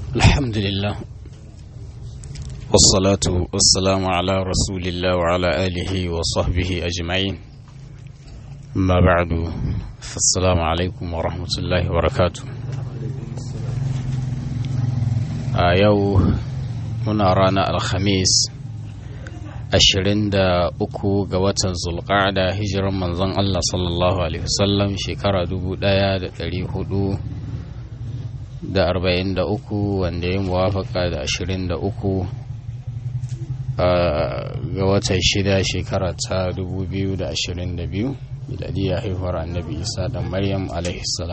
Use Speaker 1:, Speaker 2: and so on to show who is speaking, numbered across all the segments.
Speaker 1: الحمد لله والصلاة والسلام على رسول الله وعلى آله وصحبه أجمعين ما بعد فالسلام عليكم ورحمة الله وبركاته يو هنا رانا الخميس ashirin da uku ga watan zulƙada hijiran manzon Allah sallallahu Alaihi wasallam shekara dubu ɗaya da ɗari hudu da arba'in da uku wanda ya muwafaka da ashirin da uku ga watan shida shekara ta dubu biyu da ashirin da biyu miladiya haihuwar annabi isa da maryam salam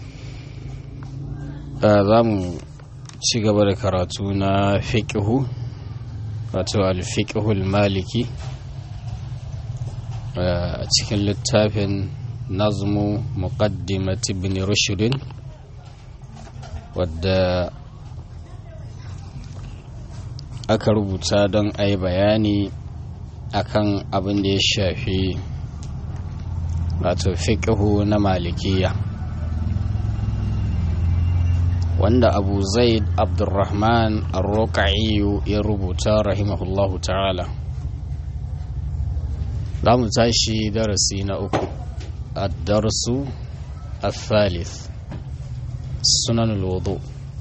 Speaker 1: za mu ci gaba da karatu na fiƙihu wato alfiƙihul maliki a cikin littafin nazmu muqaddimat ibn rushdin wadda aka rubuta don a yi bayani akan abin da ya shafi wato fiƙihu na malikiya wanda abu zaid abdurrahman arroka'iyu ya rubuta rahimahullahu ta'ala za mu tashi darasi na uku addarsu الثالث سنن الوضوء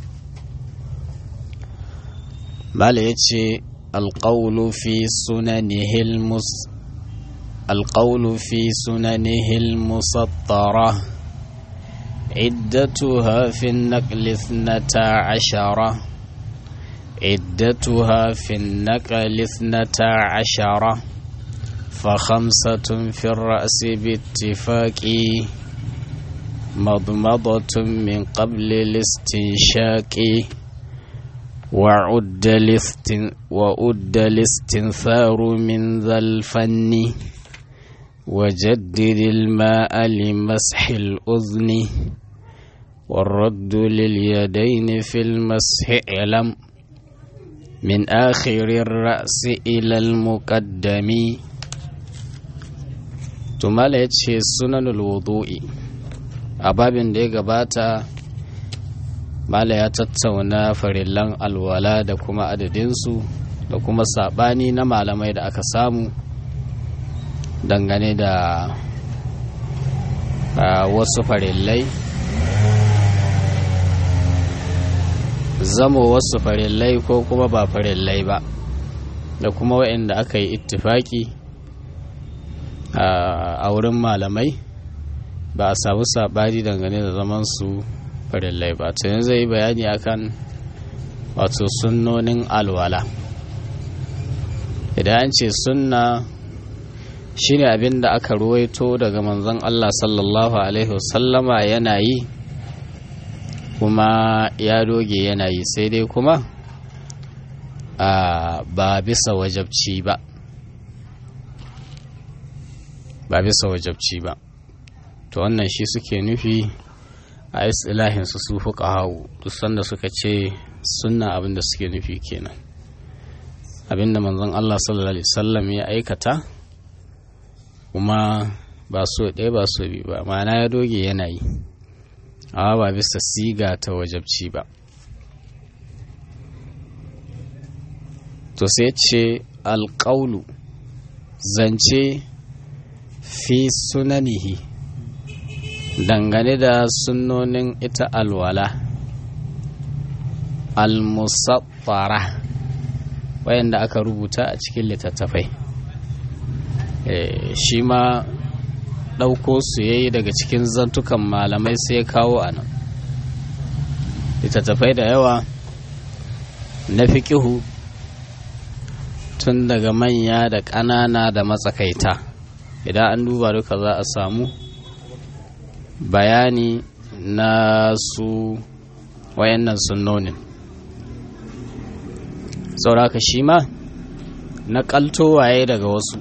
Speaker 1: بل يتشي القول في سننه المس القول في سننه المسطره عدتها في النقل اثنتا عشرة عدتها في النقل اثنتا عشرة فخمسة في الرأس باتفاق مضمضة من قبل الاستنشاق وعد الاستن وعد الاستنثار من ذا الفن وجدد الماء لمسح الأذن والرد لليدين في المسح اعلم من آخر الرأس إلى المقدم تمالت سنن الوضوء ababin da ya gabata mala ya tattauna farillan alwala da kuma adadinsu da kuma sabani na malamai da aka samu dangane da wasu farillai zamo wasu farillai ko kuma ba farillai ba da kuma waɗanda aka yi ittifaki a wurin malamai ba a samu saɓani dangane da zaman su farillai ba ta yanzu zai yi bayani akan wato sunnonin alwala idan an ce sunna shine abin da aka ruwaito daga manzon Allah sallallahu alaihi wasallama yana yi kuma ya doge yana yi sai dai kuma a ba bisa wajabci ba ba bisa wajabci ba to wannan shi suke nufi a istilahinsu su fuka hau duk sanda suka ce sunna abinda suke nufi kenan abinda manzon Allah sallallahu alaihi wasallam ya aikata kuma ba so ɗaya ba so biyu ba ma'ana ya doge yana yi amma ba bisa siga ta wajabci ba to sai ce alƙaulu zance fi sunanihi dangane da sunnonin ita alwala almusaffara wayanda aka rubuta a cikin littattafai shi ma ɗauko su ya yi daga cikin zantukan malamai sai kawo a nan littattafai da yawa na fiƙihu tun daga manya da ƙanana da matsakaita idan an duba duka za a samu bayani na su wayannan sunnonin sauraka shi ma na waye daga wasu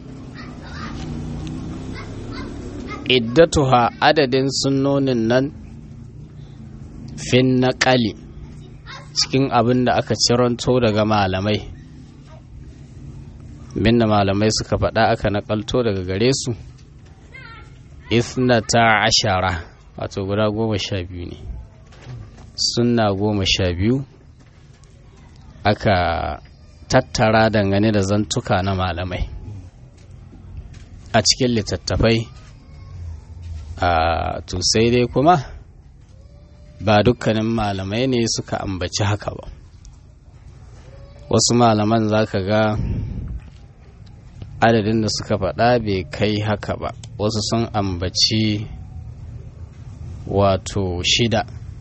Speaker 1: iddatuha adadin sunnonin nan fin naƙali cikin abin da aka ciranto daga malamai binda malamai suka faɗa aka naƙalto daga gare su isnata ashara wato guda goma sha biyu ne sunna goma sha biyu aka tattara dangane da zantuka na malamai a cikin littattafai a to sai dai kuma ba dukkanin malamai ne suka ambaci haka ba wasu malaman za ka ga adadin da suka faɗa bai kai haka ba wasu sun ambaci wato shida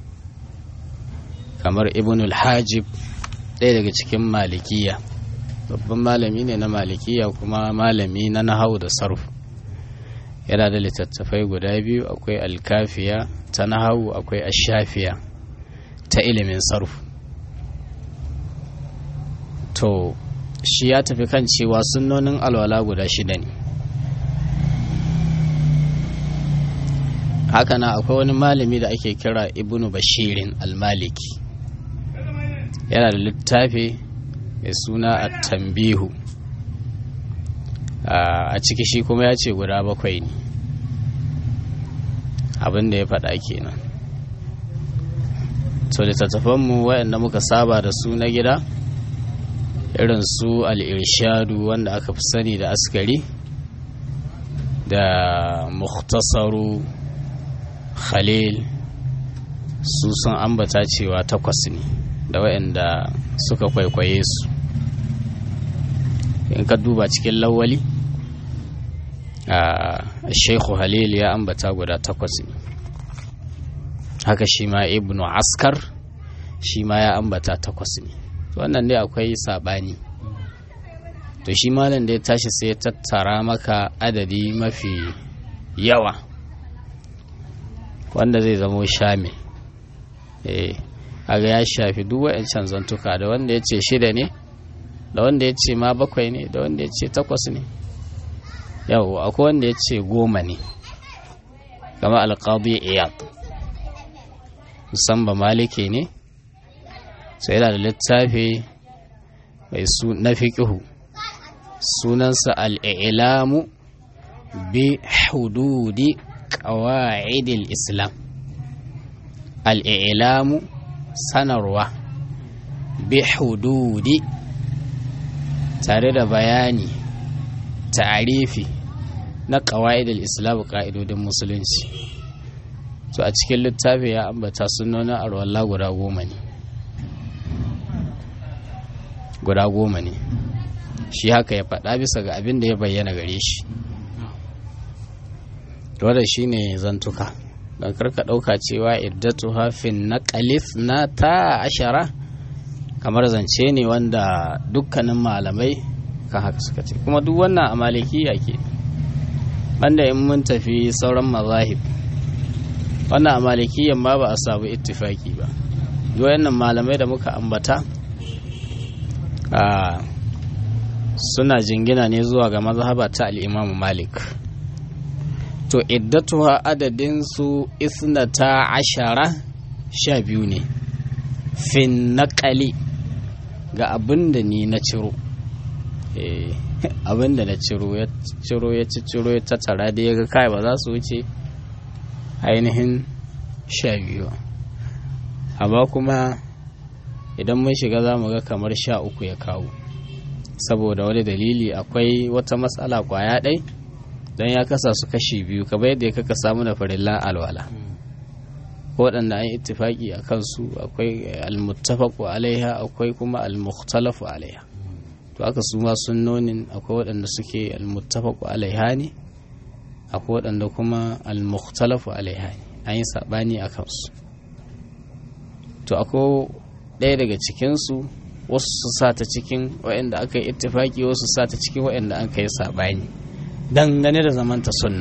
Speaker 1: kamar ibnul hajib ɗaya daga cikin malikiya babban malami ne na malikiya kuma malami na nahau da sarf yana da littattafai guda biyu akwai alkafiya ta nahau akwai ashafiya ta ilimin sarf to shi ya tafi kan cewa sunnonin alwala guda shida ne haka na akwai wani malami da ake kira ibnu bashirin almaliki yana da littafi mai suna a tambihu a ciki shi kuma ya ce guda bakwai ne abin da ya faɗa kenan to littattafanmu waɗanda muka saba da su na gida irin su al'irshadu wanda aka fi sani da askari da muhtasaru khalil su sun ambata cewa takwas ne da waɗanda suka kwaikwaye su in ka duba cikin lawali a sheikhu halil ya ambata guda takwas ne haka shi ma ibnu askar shi ma ya ambata takwas ne wannan dai akwai saɓani to shi malam da ya tashi sai ya tattara maka adadi mafi yawa wanda zai zamo shame eh aga ya shafi duk wa'ancan zantuka da wanda ya ce shida ne da wanda ya ce ma bakwai ne da wanda ya ce takwas ne yau akwai wanda ya ce goma ne kama alƙadu iyad musamman maliki ne sai yana da littafi mai su na fiƙihu sunansa al'ilamu bi hududi ƙawa'idil islam al'ilamu sanarwa bi hududi tare da bayani ta'arifi na ƙawa'idil islam ƙa'idodin musulunci to a cikin littafi ya ambata sunonin arwallah guda goma ne guda goma ne shi haka ya faɗa bisa ga abin da ya bayyana gare shi wadda shi ne zantuka don karka ɗauka cewa iddatu hafin na kalif na ta ashara kamar zance ne wanda dukkanin malamai kan haka suka ce kuma duk wannan a malikiya ke banda in mun tafi sauran mazahib wannan a malikiyan ma ba a samu ittifaki ba duk wannan malamai da muka ambata a suna jingina ne zuwa ga mazhaba ta al'imamu malik to iddatuwa adadinsu isnata ashara sha biyu ne fin naƙali ga abin da ni na ciro abin da na ciro ya ciro ya ci ciro ya tattara da ya ga kai ba za su wuce ainihin sha biyu amma kuma idan mun shiga za mu ga kamar sha uku ya kawo saboda wani dalili akwai wata matsala kwaya ɗai don ya kasa su kashi biyu kamar yadda ya kaka samu na farillan alwala waɗanda an yi ittifaki a kansu akwai almuttafaku alaiha akwai kuma almukhtalafu alaiha to aka su ma sunnonin akwai waɗanda suke almuttafaku alaiha ne akwai waɗanda kuma almukhtalafu alaiha ne an yi saɓani a kansu to akwai ɗaya daga cikinsu wasu su sa ta cikin waɗanda aka yi ittifaki wasu sa ta cikin waɗanda an kai saɓani dangane da zamanta sunna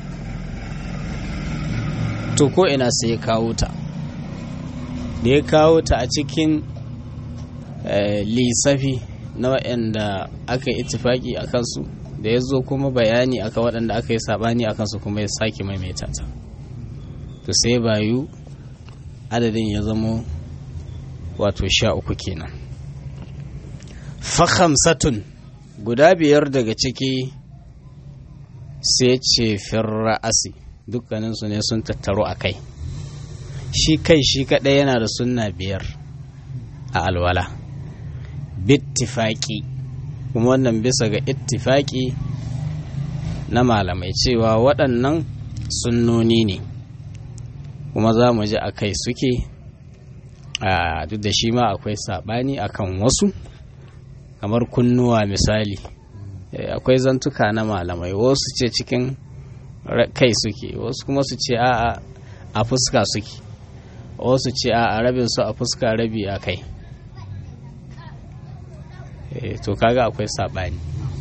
Speaker 1: to ko ina sai ya kawo ta da ya kawo ta a cikin lissafi na waɗanda aka yi ittifaki a kansu da ya zo kuma bayani aka waɗanda aka yi saɓani a kansu kuma ya sake maimaita ta to sai bayu adadin ya zamo wato sha uku kenan fahamsatun guda biyar daga ciki sai ce firra'asi dukkaninsu ne sun tattaro a kai shi kai shi kaɗai yana da sunna biyar a alwala bittifaki kuma wannan bisa ga ittifaki na malamai cewa waɗannan sunnoni ne kuma za mu ji a kai suke a duk da shi ma akwai saɓani akan wasu kamar kunnuwa misali akwai zantuka na malamai wasu ce cikin kai suke wasu kuma su ce a a fuska suke wasu ce a rabin su a fuska rabi a kai to kaga akwai saɓani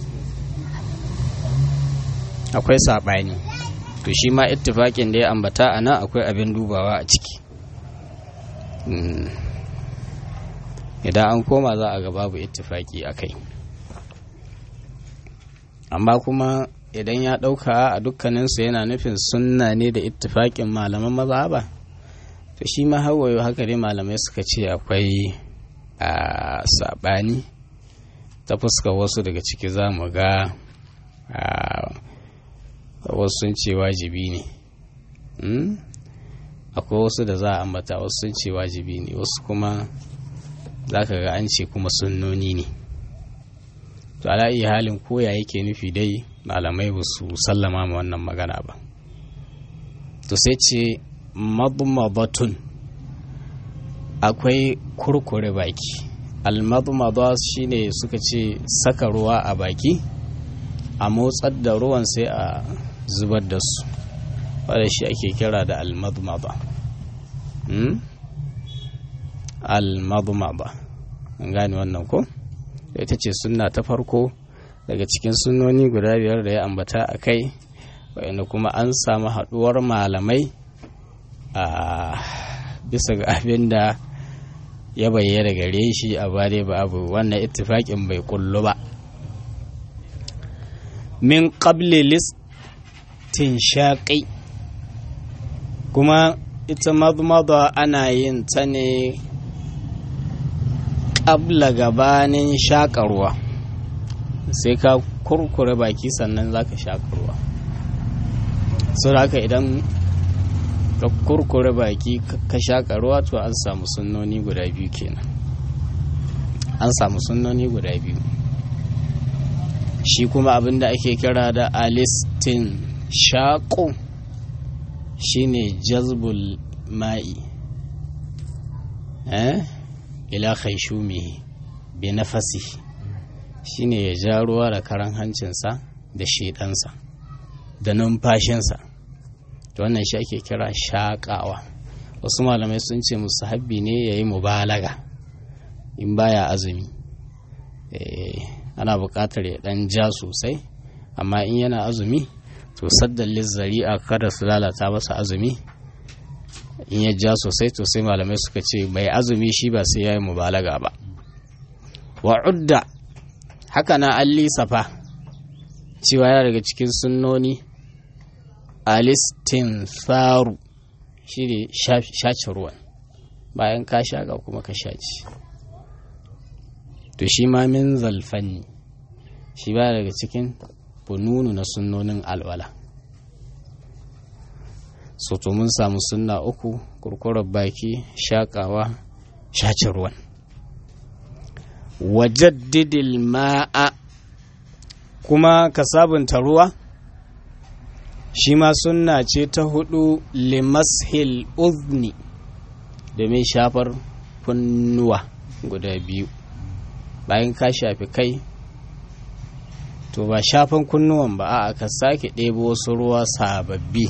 Speaker 1: akwai saɓani to shi ma ittifaƙin da ya ambata a nan akwai abin dubawa a ciki idan an koma za a ga babu ittifaƙi a kai amma kuma idan ya ɗauka a dukkaninsu yana nufin sunna ne da ittifaƙin malaman maza ba to shi ma hawayo haka dai malamai suka ce akwai a saɓani ta fuska wasu daga ciki za mu ga wasu sun ce wajibi ne akwai wasu da za a ambata wasu sun ce wajibi ne wasu kuma za ka ga an ce kuma sunnoni ne to ala iya halin koya yake nufi dai malamai ba su sallama ma wannan magana ba to sai ce madmadatun akwai kurkure baki almadmada shine suka ce saka ruwa a baki a motsar da ruwan sai a zubar da su wadda shi ake kira da almadmada almadmada an gane wannan ko ita ce sunna ta farko daga cikin sunnoni guda biyar da ya ambata a kai wa'inda kuma an samu haɗuwar malamai a bisa ga abin da ya bayyana gare shi a bare ba abu wannan ittifaƙin bai kullu ba min qabli listin shaƙi kuma ita madmada ana yin ta ne ƙabla gabanin shaƙarwa sai ka kurkure baki sannan za ka shaƙarwa sau haka idan ka kurkure baki ka shaƙarwa to an samu sunnoni guda biyu kenan an samu sunnoni guda biyu shi kuma abinda ake kira da alistin shaƙo shine jazbul ma'i eh ila khaishumihi bi nafasi shine ya ja ruwa da karan hancinsa da shedansa da numfashinsa to wannan shi ake kira shaƙawa wasu malamai sun ce musu habbi ne ya yi mubalaga in baya azumi ana buƙatar ya ɗan ja sosai amma in yana azumi to saddan lizzari'a kada su lalata masa azumi in ya ja sosai to sai malamai suka ce mai azumi shi ba sai ya yi mubalaga ba wa udda haka na an lisafa cewa yana daga cikin sunnoni alistin faru shi ne shaci ruwan bayan ka shaƙa kuma ka shaci to shi ma min zalfanni shi ba daga cikin fununu na sunnonin alwala so to mun samu sunna uku kurkurar baki shaƙawa shaci ruwan wajaddidil ma'a kuma ka sabunta ruwa shi ma sunna ce ta hudu limashil uzni domin shafar kunnuwa guda biyu bayan ka shafi kai to ba shafan kunnuwan ba a ka sake ɗebo wasu ruwa sababbi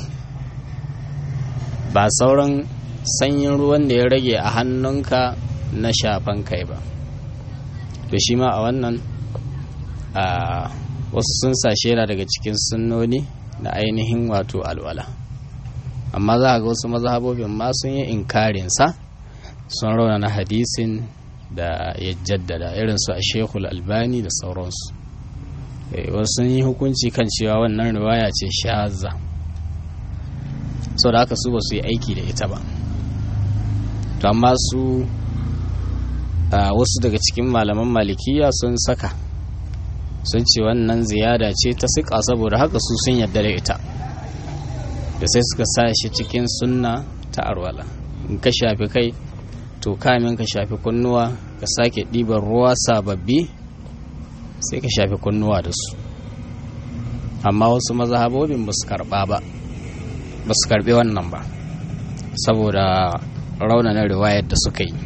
Speaker 1: ba sauran sanyin ruwan da ya rage a hannunka na shafan kai ba to shi ma a wannan a wasu sun sashe yana daga cikin sunnoni na ainihin wato alwala amma za a ga wasu mazhabobin ma sun yi inkarinsa sun rauna na hadisin da ya jaddada irin su a shekul albani da sauransu wasu sun yi hukunci kan cewa wannan riwaya ce shaza sau da haka su ba su yi aiki da ita ba to amma su wasu daga cikin malaman malikiya sun saka sun ce wannan ziyada ce ta siƙa saboda haka su sun yarda da ita da sai suka sa shi cikin sunna ta arwala in ka shafi kai to kamin ka shafi kunnuwa ka sake ɗiban ruwa sababbi sai ka shafi kunnuwa da su amma wasu mazhabobin ba su karɓa ba ba su karɓi wannan ba saboda raunanar riwayar da suka yi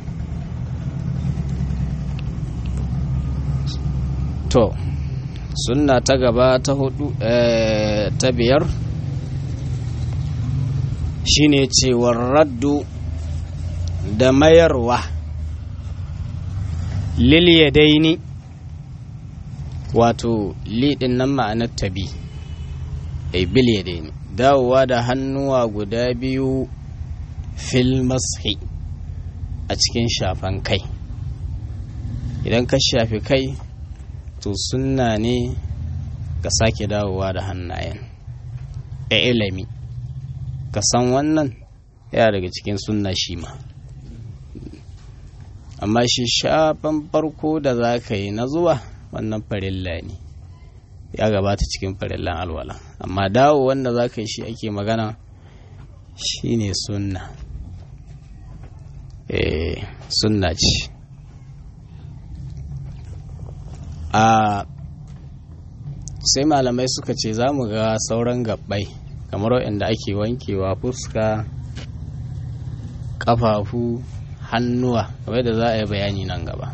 Speaker 1: to sunna ta gaba ta hudu ta biyar shine cewar raddu da mayarwa daini wato liɗin nan ma'anar tabi ai bil yadaini dawowa da hannuwa guda biyu fil mashi a cikin shafan kai idan ka shafi kai to sunna ne ka sake dawowa da hannayen a ilimi ka san wannan yana daga cikin sunna shi ma amma shi shafan farko da za ka yi na zuwa wannan farilla ne ya gabata cikin farillan alwala amma dawo wanda za ka yi shi ake magana shi ne sunna eh sunna ce a sai malamai suka ce za mu ga sauran gabbai kamar waɗanda ake wankewa fuska ƙafafu hannuwa kamar da za a yi bayani nan gaba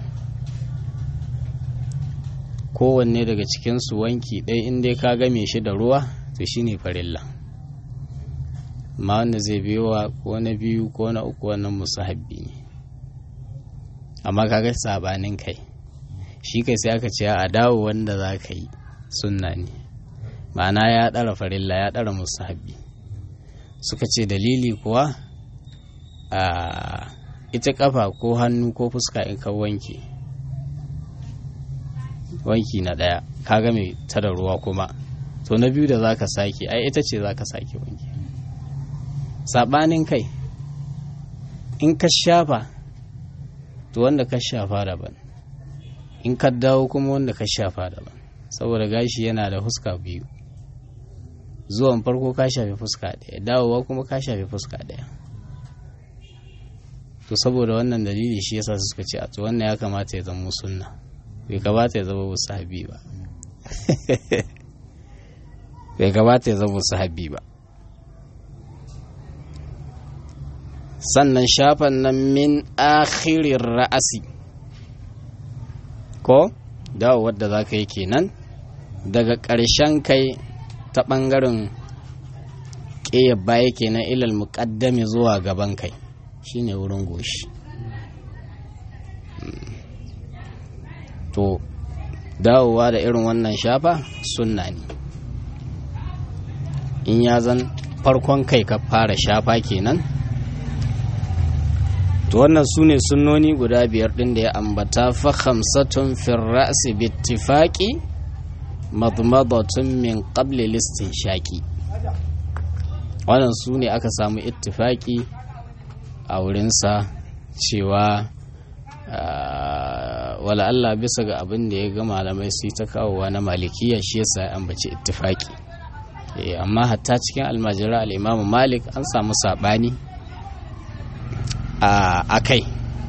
Speaker 1: kowanne daga cikinsu wanki ɗaya inda ka game shi da ruwa to shine farilla ma wanda zai biyowa ko na biyu ko na uku wannan musahabbi ne amma kaga sabanin kai shi kai sai aka ce a dawo wanda za ka yi sunna ne ma'ana ya ɗara farilla ya ɗara musahabbi suka ce dalili kuwa a ita kafa ko hannu ko fuska in ka wanke wanki na ɗaya ka ga mai ta da ruwa kuma to na biyu da za ka sake ai ita ce za ka sake wanke saɓanin kai in ka shafa to wanda ka shafa daban in ka dawo kuma wanda ka shafa daban saboda gashi yana da fuska biyu zuwan farko ka shafi fuska ɗaya dawowa kuma ka shafi fuska ɗaya to saboda wannan dalili shi yasa suka ce a to wannan ya kamata ya zama sunna bai kamata ya zama sahabi ba bai kamata ya zama sahabi ba sannan shafan nan min akhirin ra'asi ko dawo wadda za ka yi kenan daga ƙarshen kai ta ɓangaren ƙeya baya kenan ilal muƙaddami zuwa gaban kai shine wurin goshi to dawowa da irin wannan shafa sunna ne in ya zan farkon kai ka fara shafa kenan to wannan su ne sunnoni guda biyar ɗin da ya ambata fa khamsatun fil ra'si bittifaqi madmadatun min qabli listin shaki wannan su ne aka samu ittifaki a wurinsa cewa wala Allah bisa ga abin da ya ga malamai su ta kawowa na malikiya shi yasa ya ambaci ittifaki amma hatta cikin almajira al'imamu malik an samu saɓani a kai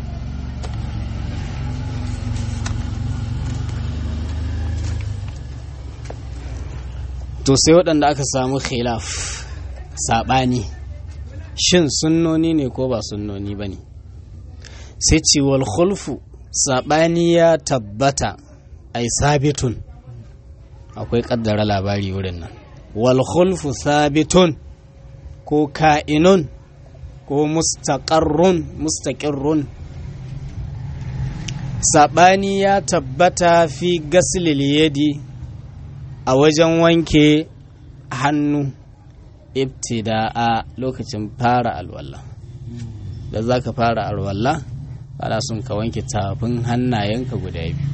Speaker 1: to sai waɗanda aka samu khilaf saɓani shin sunnoni ne ko ba sunnoni ba ne sai ce wal khulfu saɓani ya tabbata ai sabitun akwai ƙaddara labari wurin nan wal khulfu sabitun ko ka'inun ko mustaqarrun mustaqirrun saɓani ya tabbata fi gasilil yadi a wajen wanke hannu ibtida'a lokacin fara alwala da za ka fara alwala ana son ka wanke tafin hannayenka guda biyu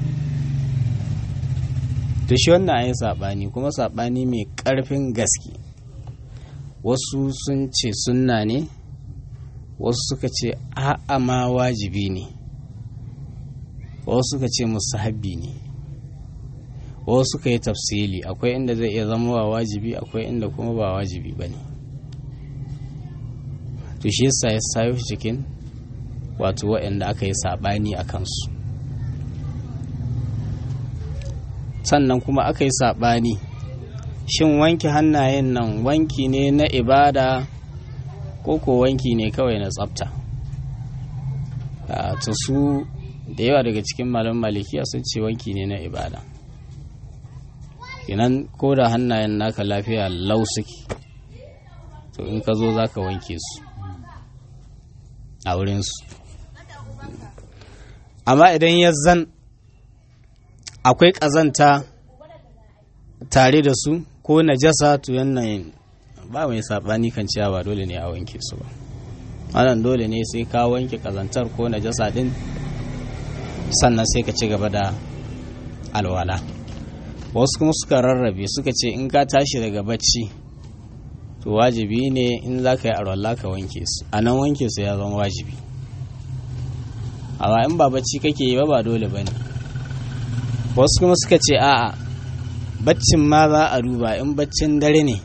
Speaker 1: to shi wannan ayi saɓani kuma saɓani mai ƙarfin gaske wasu sun ce sunna ne wasu suka ce a'a ma wajibi ne wasu suka ce musahabbi ne wasu suka yi tafsili akwai inda zai iya zama wa wajibi akwai inda kuma ba wajibi ba ne to shi yasa ya sayo cikin wato waɗanda aka yi saɓani a kansu sannan kuma aka yi saɓani shin wanke hannayen nan wanki ne na ibada ko ko wanki ne kawai na tsafta to su da yawa daga cikin malam malikiya sun ce wanki ne na ibada kenan ko da hannayen naka lafiya lau suke to in ka zo za ka wanke su a wurinsu amma idan ya zan akwai ƙazanta tare da su ko najasa to yannan ba mai saɓani kan cewa ba dole ne a wanke su ba wannan dole ne sai ka wanke ƙazantar ko najasa din sannan sai ka ci gaba da alwala wasu kuma suka rarrabe suka ce in ka tashi daga bacci to wajibi ne in za ka yi alwala ka wanke su a nan wanke su ya zama wajibi amma in ba bacci kake yi ba ba dole ba ne wasu kuma suka ce a'a baccin ma za a duba in baccin dare ne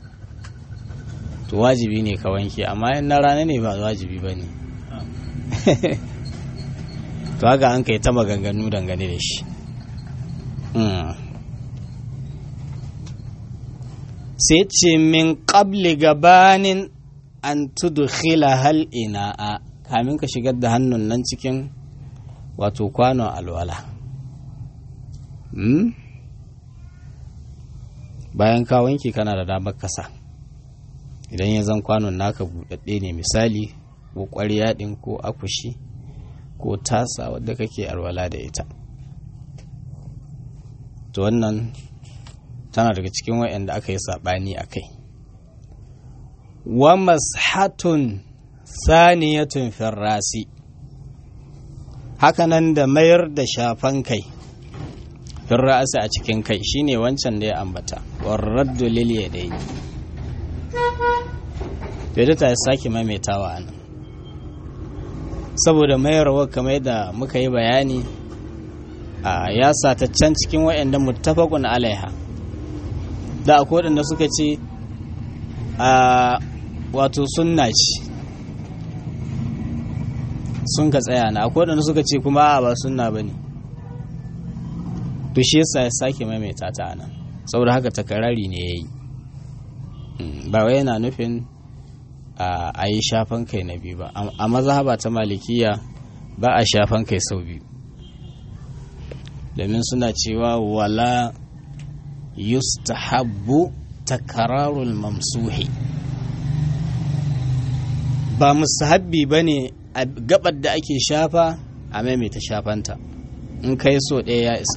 Speaker 1: to wajibi ne ka wanke amma in na rana ne ba wajibi ba ne to haka an kai ta maganganu dangane da shi sai ce min ƙabli gabanin an tudkhila hal ina'a kamin ka shigar da hannun nan cikin wato kwanon alwala bayan ka wanke kana da damar kasa idan ya zan kwanon naka buɗaɗɗe ne misali ko ƙwarya ɗin ko akushi ko tasa wadda kake alwala da ita to wannan tana daga cikin wayanda aka yi saɓani a kai wa mashatun saniyatun firrasi hakanan da mayar da shafan kai firrasi a cikin kai shine wancan da ya ambata warraddu lil yadaini bai ta sake maimaitawa anan saboda mayarwa kamar da muka yi bayani a ya ta can cikin wa'anda muttafaqun alaiha da akwai waɗanda suka ce a wato sunna ce sun ka tsaya na akwai waɗanda suka ce kuma a ba sunna ba ne to shi yasa ya sake maimaita ta nan saboda haka takarari ne ya yi ba wai yana nufin a yi shafan kai na biyu ba a mazhaba ta malikiya ba a shafan kai sau biyu domin suna cewa wala yustahabbu takararul mamsuhi ba musahabbi ba ne a gabar da ake shafa a maimaita shafanta in kai so ɗaya ya isa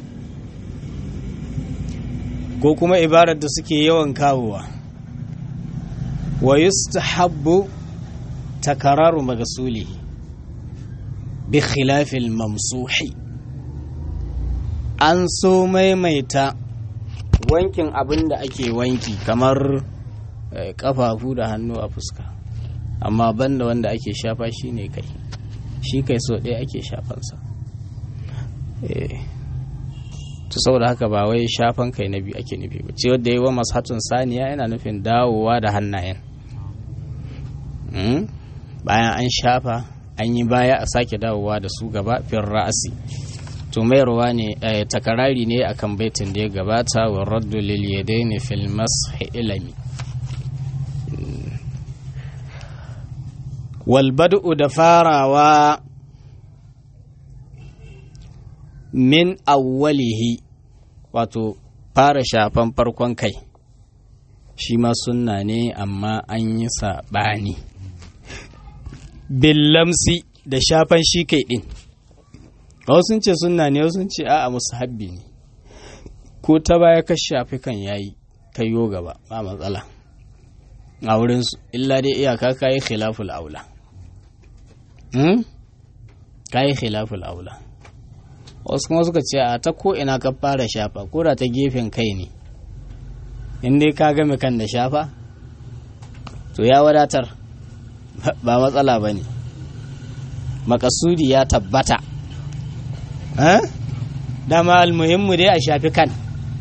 Speaker 1: ko kuma ibarar da suke yawan kawowa wa yustahabbu takararu magasuli bi khilafil mamsuhi an so maimaita wankin abin da ake wanki kamar kafafu da hannu a fuska amma banda wanda ake shafa shi ne kai shi kai so ɗaya ake shafansa to saboda haka ba wai shafan kai na biyu ake nufi ba ce wadda yi wa mashatun saniya yana nufin dawowa da hannayen bayan an shafa an yi baya a sake dawowa da su gaba fin ra'asi to mayarwa ne takarari ne akan baitin da ya gabata wa raddu lil yadaini fil mashi ilami wal bad'u da farawa min awwalihi wato fara shafan farkon kai shi ma sunna ne amma an yi saɓani billamsi da shafan shi kai ɗin wasu sun ce sunna ne wasu sun ce a'a musu habbi ne ko ta baya ka shafi kan yayi kayo gaba ba matsala a wurinsu illa dai iyaka ka yi khilaful aula ka yi khilaful aula wasu kuma suka ce a ta ko ina ka fara shafa ko da ta gefen kai ne in dai ka game kan da shafa to ya wadatar ba matsala ba ne makasudi ya tabbata dama almuhimmu dai a shafi kan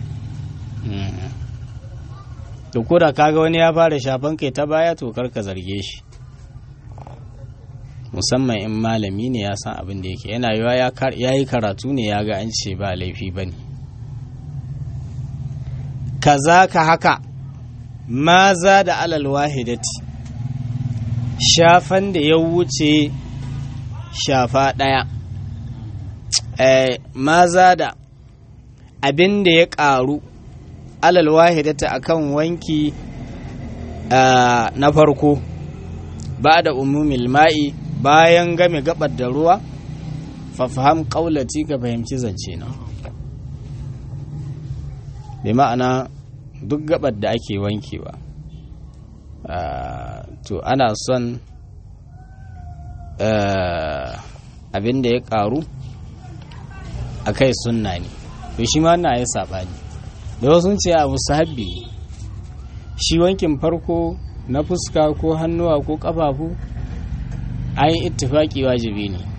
Speaker 1: to koda kaga wani ya fara shafan kai ta baya to karka zarge shi musamman in malami ne ya san abin da yake yana yiwa ya yi karatu ne ya ga an ce ba laifi ba ne kaza ka haka maza da alal wahidati shafan da ya wuce shafa ɗaya maza da abin da ya ƙaru alal wahidata akan wanki na farko ba da umumil ma'i bayan game gabar da ruwa fafaham ƙaulati ka fahimci zance na bi ma'ana duk gabar da ake wankewa to ana son abin da ya ƙaru a kai sunna ne to shi ma na ya saɓani da wasu ce abu sahabbi shi wankin farko na fuska ko hannuwa ko ƙafafu an yi ittifaki wajibi ne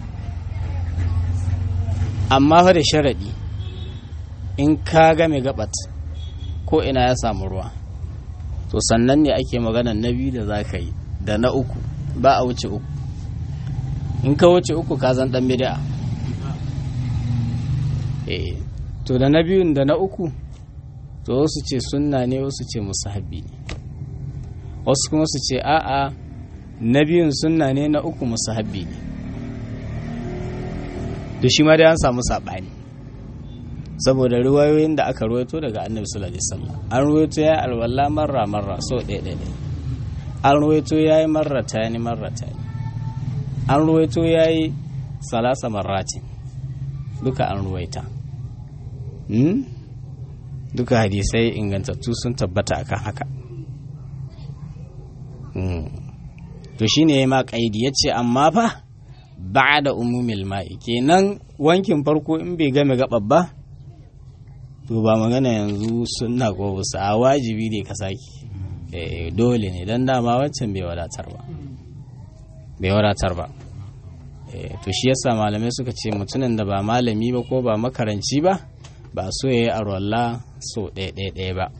Speaker 1: amma fa da sharaɗi in ka game gabat ko ina ya samu ruwa to sannan ne ake magana na biyu da za ka yi da na uku ba a wuce uku in ka wuce uku ka zan ɗan bida eh to da na biyun da na uku to wasu ce sunna ne wasu ce musahabi ne wasu kuma su ce a'a na biyun sunna ne na uku musahabi ne da shi ma dai an samu saɓani saboda ruwayoyin da aka ruwaito daga annabi sallallahu alaihi wasallam an ruwaito ya alwala marra marra so ɗaya ɗaya an ruwaito ya yi marra ta ni marra ta ni an ruwaito ya yi salasa marratin duka an ruwaita duka hadisai ingantattu sun tabbata akan haka to shine ya ma kaidi ya ce amma fa ba da umumil ma'i kenan wankin farko in bai game gaɓar ba to ba magana yanzu sunna ko wasu a wajibi ne ka saki dole ne don dama waccan bai wadatar ba bai wadatar ba to shi yasa malamai suka ce mutumin da ba malami ba ko ba makaranci ba ba so ya yi arwalla so ɗaya ba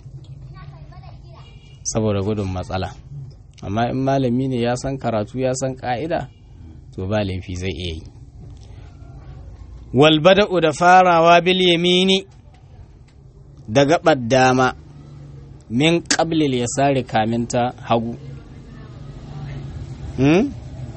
Speaker 1: saboda gudun matsala amma in malami ne ya san karatu ya san ka'ida to ba laifi zai iya yi walbada'u da farawa bil yamini da gabar dama min qablil ya sare kaminta hagu hmm?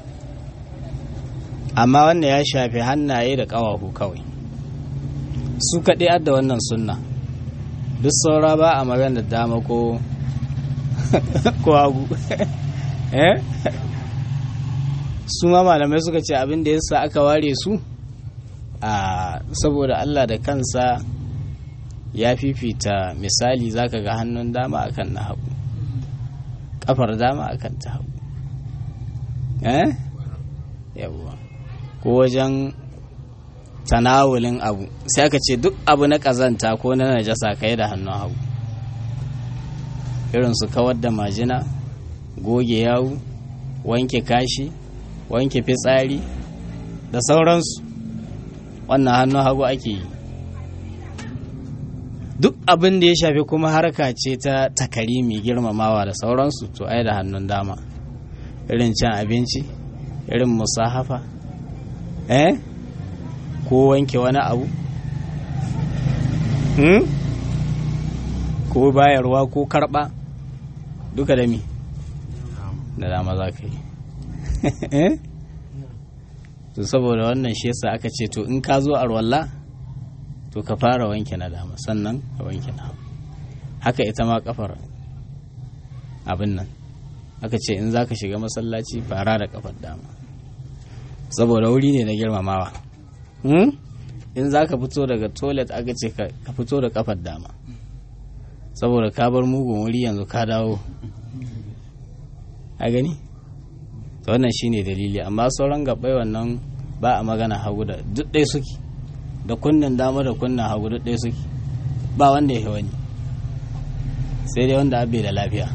Speaker 1: amma wanda ya shafi hannaye da ƙawahu kawai su kaɗai adda wannan sunna duk saura ba a magana dama ko ko hagu eh su ma malamai suka ce abin da yasa aka ware su a saboda Allah da kansa ya fifita misali zaka ga hannun dama akan na hagu kafar dama akan ta hagu eh yawwa ko wajen tanawulin abu sai aka ce duk abu na kazanta ko na najasa kai da hannun hagu irin su kawar da majina goge yawu wanke kashi wanke fitsari da sauransu wannan hannun hagu ake yi duk abin da ya shafi kuma harka ce ta takarimi girmamawa da sauransu to ai da hannun dama irin cin abinci irin musahafa eh ko wanke wani abu hmm? ko bayarwa ko karba duka da mi da dama za ka yi to saboda wannan shi yasa aka ce to in ka zo arwalla to ka fara wanke na dama sannan ka wanke na hagu haka ita ma kafar abin nan aka ce in za ka shiga masallaci fara da kafar dama saboda wuri ne na girmamawa in za ka fito daga toilet aka ce ka fito da kafar dama saboda ka bar mugun wuri yanzu ka dawo a gani to wannan shine dalili amma sauran gabai wannan ba a magana hagu da duk ɗaya suke da kunnen dama da kunnen hagu duk ɗaya suke ba wanda ya wani sai dai wanda abe da lafiya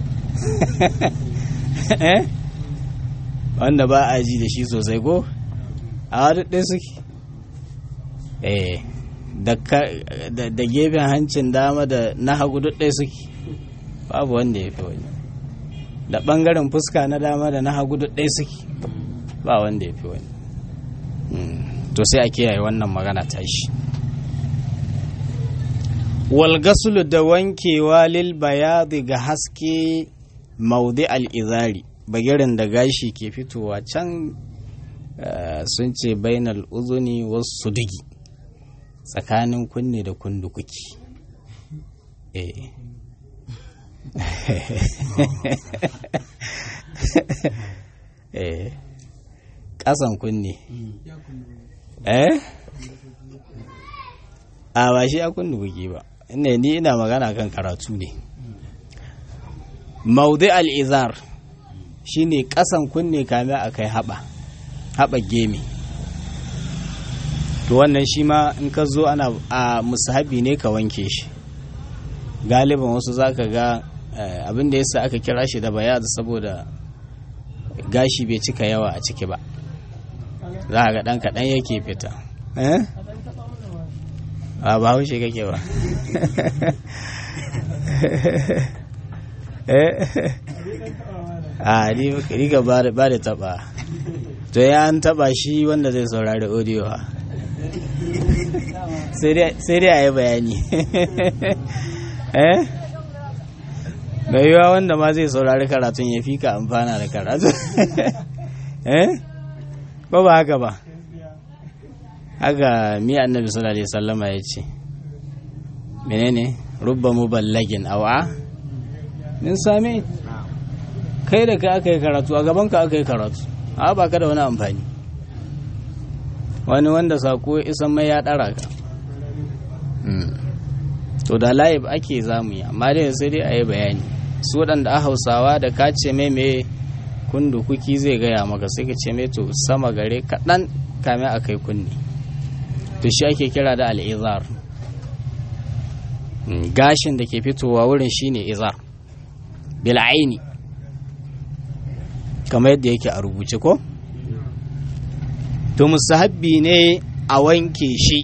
Speaker 1: wanda ba a ji da shi sosai ko a duk ɗaya suke eh da gefen hancin dama da na hagu duk ɗaya suke babu wanda ya fi wani da ɓangaren fuska na dama da na hagu duk ɗaya suke ba wanda ya fi wani to sai a kiyaye wannan magana ta shi walgasulu da wankewa lil bayadi ga haske maudi al'izari bagirin da gashi ke fitowa can sun ce bainal uzuni wasu dugi tsakanin kunne da kundukuki eh eh ƙasan kunne eh a ba shi a kundukuki ba inda ni ina magana kan karatu ne maudi al'izar shi ne ƙasan kunne kame a kai haɓa haɓa gemi to wannan shi ma in ka zo ana a musahabi ne ka wanke shi galiban wasu za ka ga abin da yasa aka kira shi da bayad saboda gashi bai cika yawa a ciki ba za a ga ɗan kaɗan yake fita a ba haushe kake ba a ni ka ba da taba to ya an taba shi wanda zai saurari audio ha sai dai a yi bayani eh mai yiwa wanda ma zai saurari karatun ya fi ka amfana da karatu eh ko ba haka ba haka mi annabi sallallahu alaihi wasallama ya ce menene rubba muballagin awa min sami kai da kai aka yi karatu a gaban ka aka yi karatu a ba ka da wani amfani wani wanda sako isan mai ya dara ka to da layib ake zamu yi amma dai sai dai a yi bayani su waɗanda a hausawa da ka ce mai mai kundu kuki zai gaya maka sai ka ce mai to sama gare kaɗan kame a kai kunni to shi ake kira da al'izar gashin da ke fitowa wurin shine izar bil'aini kamar yadda yake a rubuce ko to musahabbi ne a wanke shi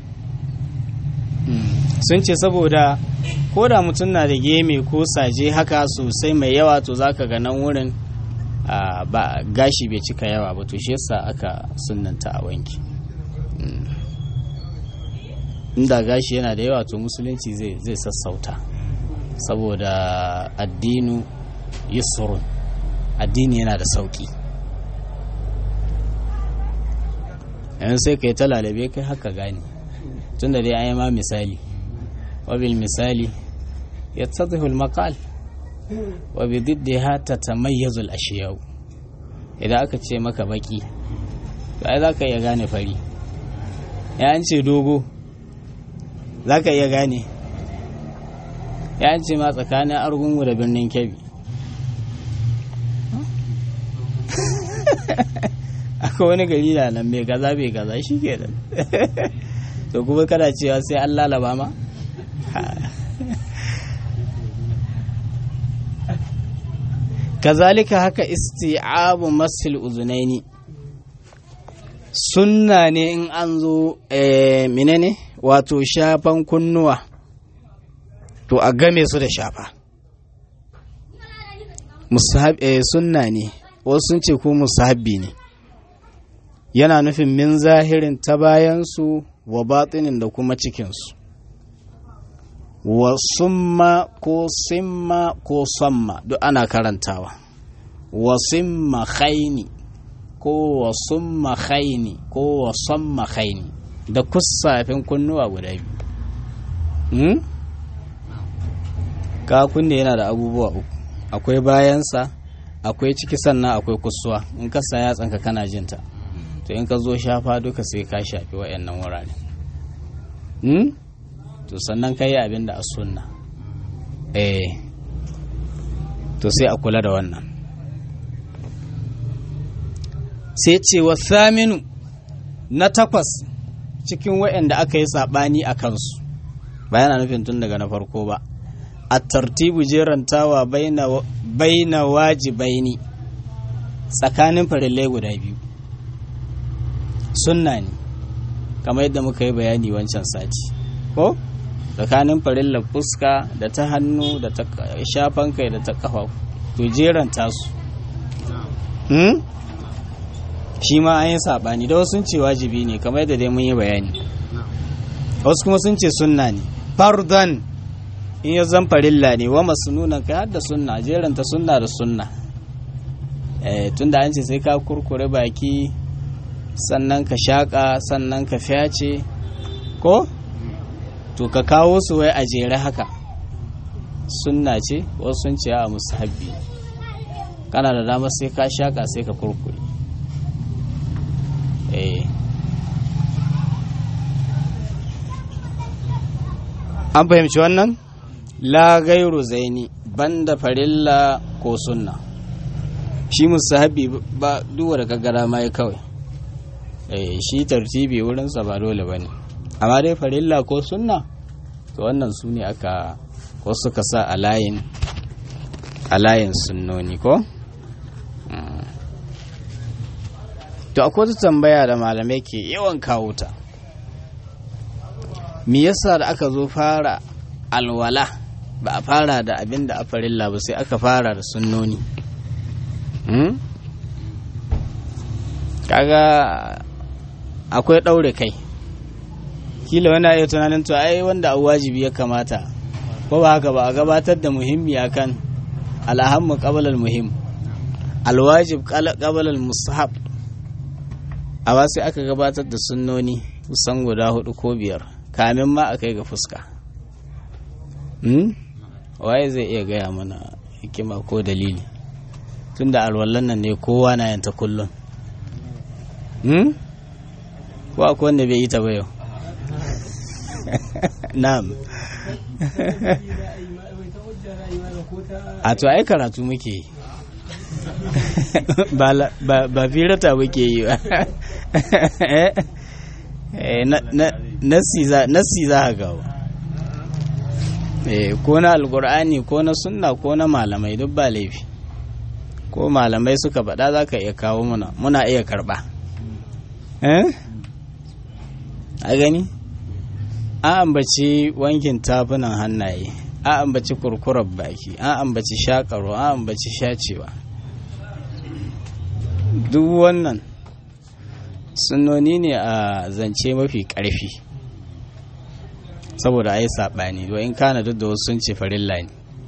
Speaker 1: sun ce saboda ko da mutum na da geme ko saje haka sosai mai yawa to zaka ga nan wurin ba gashi bai cika yawa ba to shi yasa aka sunanta a wanke inda gashi yana da yawa to musulunci zai sassauta saboda addinu yusrun addini yana da sauki yanzu sai ka yi ta lalabe kai haka gane tunda dai an yi ma misali wabil misali ya tsadihul makal wabi didde ha ta tamayyazul ashiyau idan aka ce maka baki to ai za ka iya gane fari ya an ce dogo za ka iya gane ya an ce ma tsakanin argungu da birnin kebbi akwai wani gari da nan mai gaza bai gaza shi ke da to kuma kana cewa sai an lalaba ma kazalika haka isti'abu masil uzunaini sunna ne in an zo menene wato shafan kunnuwa to a game su da shafa sunna ne wasu sun ce ko musahabbi ne yana nufin min zahirin ta bayansu wa batinin da kuma cikinsu wa summa ko simma ko samma duk ana karantawa wa simma khaini ko wa summa khaini ko wa samma khaini da kusafin kunnuwa guda biyu hmm? ka kunne yana da abubuwa uku akwai bayansa akwai ciki sannan akwai kusuwa in ka sa yatsanka kana jinta to in ka zo shafa duka sai ka shafi wayannan wurare hmm? to sannan ka yi abin da a sunna eh to sai a kula da wannan sai ce wa saminu na takwas cikin wayanda aka yi saɓani a kansu ba yana nufin tun daga na farko ba a tartibu jerantawa baina wajibaini tsakanin farillai guda biyu sunna ne kamar yadda muka yi bayani wancan sati ko tsakanin farillar fuska da ta hannu da ta shafan kai da ta kafa to jeranta su
Speaker 2: shi ma an yi saɓani da wasu sun ce wajibi ne kamar yadda dai mun yi bayani wasu kuma sun ce sunna ne fardan in ya zan farilla ne wa masu nuna kai har da sunna jeranta sunna da sunna tunda an ce sai ka kurkure baki sannan ka shaƙa sannan ka fyace ko to ka kawo su wai a jere haka sunna ce wasu sun ce a musahabbi kana da dama sai ka shaƙa sai ka kurkure eh an fahimci wannan la gairu zaini banda farilla ko sunna shi musahabi ba duwa da kaggara ma kawai eh shi tartibi wurinsa ba dole bane amma dai farilla ko sunna to wannan su ne aka wasu suka sa a layin a layin sunnoni ko to akwai wata tambaya da malamai ke yawan kawo ta me yasa da aka zo fara alwala ba a fara da abin da a farilla ba sai aka fara da sunnoni kaga akwai ɗaure kai kila wani iya tunanin to ai wanda a wajibi ya kamata ko ba haka ba a gabatar da muhimmi akan alhammu qabla muhim alwajib qabla mustahab a ba sai aka gabatar da sunnoni kusan guda hudu ko biyar kamin ma a kai ga fuska waye zai iya gaya mana hikima ko dalili tunda alwallan nan ne kowa na yanta kullum ko akwai wanda bai yi ta ba yau na'am a to ai karatu muke yi ba firata muke yi ba nassi za a gawo ko na alkur'ani ko na sunna ko na malamai duk ba laifi ko malamai suka faɗa za ka iya kawo muna muna iya karɓa a gani an ambaci wankin tafunan hannaye an ambaci kurkurar baki an ambaci shakaro an ambaci shacewa duk wannan sunnoni ne a zance mafi ƙarfi saboda ai saɓani in kana duk da wasu sun ce farilla ne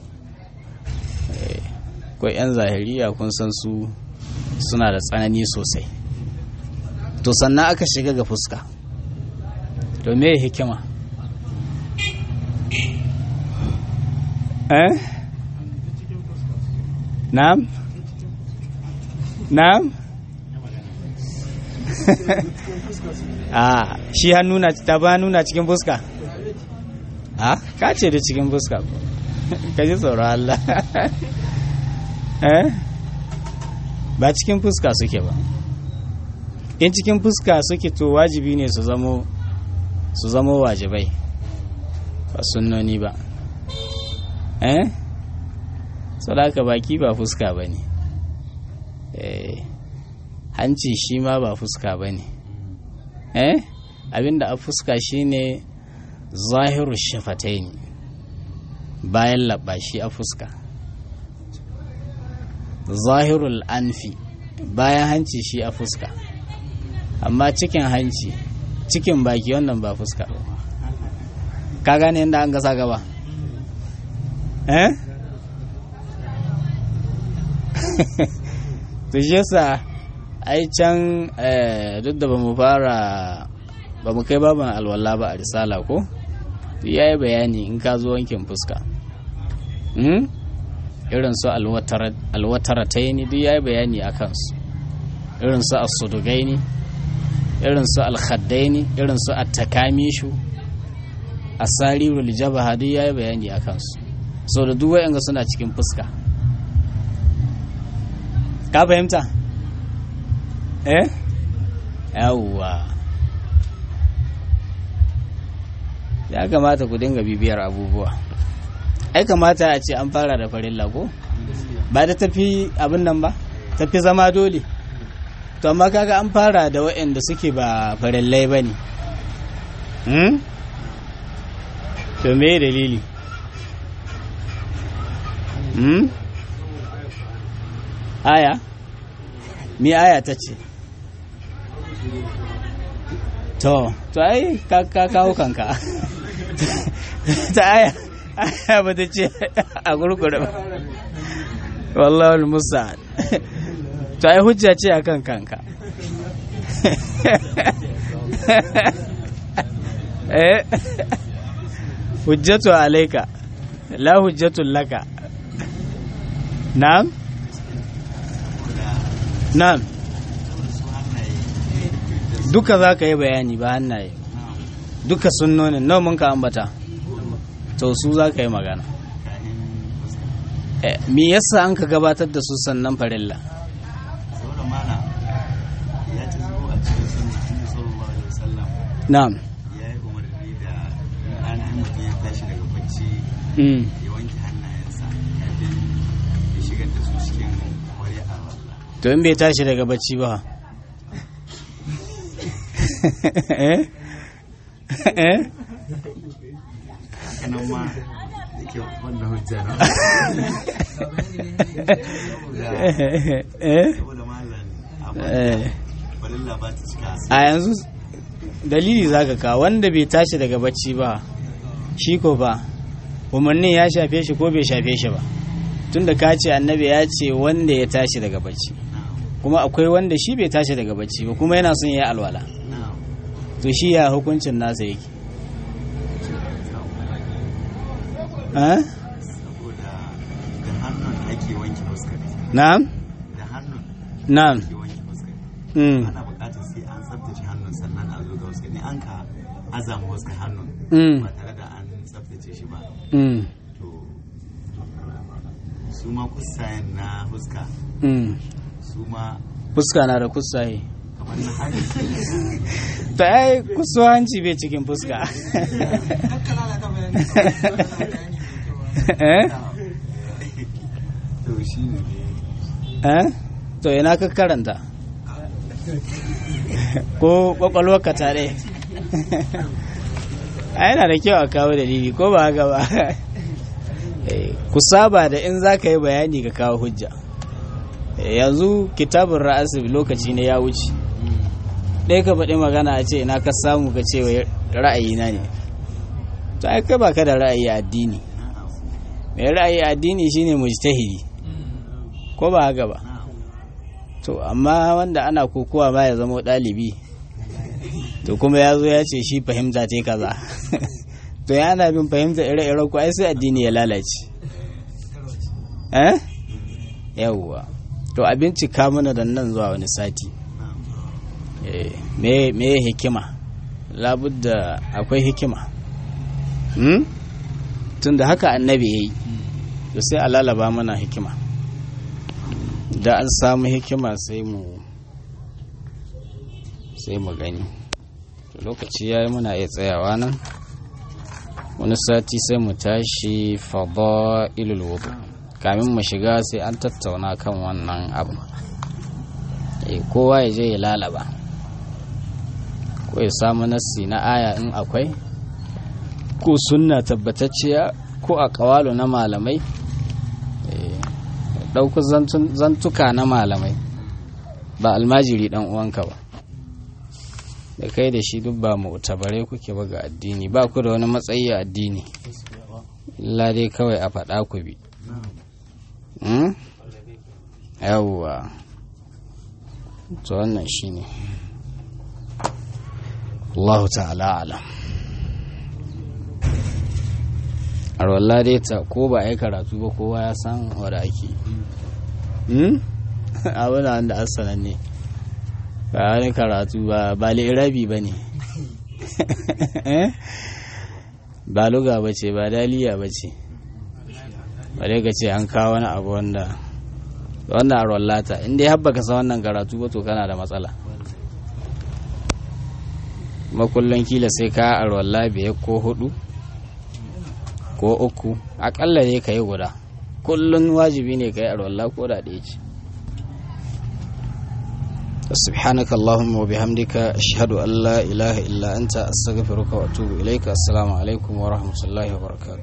Speaker 2: ko 'yan zahiriya kun san su suna da tsanani sosai to sannan aka shiga ga fuska to me hikima eh na'am na'am a shi hannu na ta ba nuna cikin fuska a ka ce da cikin fuska ka ji tsoron Allah eh ba cikin fuska suke ba in cikin fuska suke to wajibi ne su zamo su zamo wajibai ba sunnoni ba eh sadaka baki ba fuska ba ne eh hanci shi ma ba fuska ba ne eh abinda a fuska shine zahiru shafatai ne bayan labba shi a fuska zahirul anfi bayan hanci shi a fuska amma cikin hanci cikin baki wannan ba fuska ka gane yadda an gasa gaba eh to shi yasa ai can duk da ba mu fara ba mu kai baban alwala ba a risala ko ya yi bayani in ka zo wankin fuska irin su alwatarataini duk ya yi bayani a kansu irin su asudugaini irin su alkhaddaini irin su attakamishu asarirul jabaha duk ya yi bayani a kansu so da duk wa'yanga suna cikin fuska ka fahimta eh yawwa ya kamata ku dinga bibiyar abubuwa ai kamata a ce an fara da farin lago ba da tafi abin nan ba tafi zama dole to amma kaga an fara da waɗanda suke ba farillai ba ne to me dalili aya mi aya ta ce to to ai ka ka kawo kanka ta aya aya ba ta ce a gurgure ba wallahi musa to ai hujja ce akan kanka eh hujjatu alaika la hujjatu laka na'am na'am duka za ka yi bayani ba hannaye duka sunnonin nawa mun ka ambata to su za ka yi magana me yasa an ka gabatar da su sannan farilla
Speaker 3: saboda mana ya ci zuwa a cikin sunna annabi sallallahu alaihi wasallam
Speaker 2: na'am
Speaker 3: ya yi umarni da ainihin mutum ya tashi daga bacci
Speaker 2: mm.
Speaker 3: ya wanke hannayensa kafin ya shigar da su cikin wari a wallah
Speaker 2: to in bai tashi daga bacci ba eh eh
Speaker 3: haka nan ma yake wanda hujja na
Speaker 2: eh
Speaker 3: saboda malam abu
Speaker 2: eh
Speaker 3: balilla ba ta cika
Speaker 2: a yanzu dalili zaka ka wanda bai tashi daga bacci ba shi ko ba umarnin ya shafe shi ko bai shafe shi ba tunda ka ce annabi ya ce wanda ya tashi daga bacci kuma akwai wanda shi bai tashi daga bacci ba kuma yana son ya yi alwala to shi ya hukuncin nasa yake eh?
Speaker 3: saboda da hannun ake wanke fuskar
Speaker 2: na'am
Speaker 3: da hannun
Speaker 2: na'am
Speaker 3: ake wanke fuskar
Speaker 2: mm.
Speaker 3: ana buƙatar sai an tsaftace hannun sannan a zo ga fuskar ne an ka azama fuskar hannun
Speaker 2: Mm.
Speaker 3: ba tare da an tsaftace shi ba
Speaker 2: Mm.
Speaker 3: to su ma kusayen na fuska
Speaker 2: Mm.
Speaker 3: su ma
Speaker 2: fuska na da kusaye
Speaker 3: kamar na hari
Speaker 2: ta ai kusuwanci bai cikin fuska eh
Speaker 3: to shi ne
Speaker 2: eh to ina ka karanta ko kwakwalwarka tare a yana da kyau a kawo dalili ko ba haka ba Eh, ku saba da in za ka yi bayani ka kawo hujja Eh, yanzu kitabun ra'asib lokaci ne ya wuce ɗaya ka faɗi magana a ce ina ka samu ka ce wai ra'ayina ne to ai kai baka da ra'ayi a addini mai ra'ayi a addini shine mujtahidi ko ba haka ba to amma wanda ana kokowa ma ya zama ɗalibi to kuma ya zo ya ce shi fahimta ce kaza to ya ana bin fahimta ire-iren ku ai sai addini ya lalace eh yawwa to a bincika mana da nan zuwa wani sati Eh, me me hikima labudda akwai hikima hmm? tunda haka annabi ya yi to sai a lalaba mana hikima da an samu hikima sai mu sai mu gani to lokaci ya yi muna iya tsayawa nan wani sati sai mu tashi fada'ilul wudu kamin mu shiga sai an tattauna kan wannan abu Eh, kowa ya je ya lalaba ko ya samu nassi na aya in akwai ko sunna tabbatacciya ko a kawalo na malamai Eh, ɗauku zantun- zantuka na malamai ba almajiri ɗan uwanka ba da kai da shi duk ba mu tabare kuke ba ga addini ba ku da wani matsayi a addini illa dai kawai a faɗa ku bi Hmm? yawwa to wannan shine Allah ta'ala alam arwallah dai ta ko ba a yi karatu ba kowa ya san wadda ake hmm? abu na wanda asalan ne ba wani karatu ba ba lirabi ba ne ba luga ba ce ba daliya ba ce ba dai ka ce an kawo wani abu wanda wannan arwallata inda ya habba ka san wannan karatu ba to kana da matsala makullon kila sai ka arwalla biyar ko hudu ko uku akalla ne ka yi guda kullum wajibi ne ka yi arwalla ko da ɗaya ce سبحانك اللهم وبحمدك أشهد أن لا إله إلا أنت أستغفرك وأتوب إليك السلام عليكم ورحمة الله وبركاته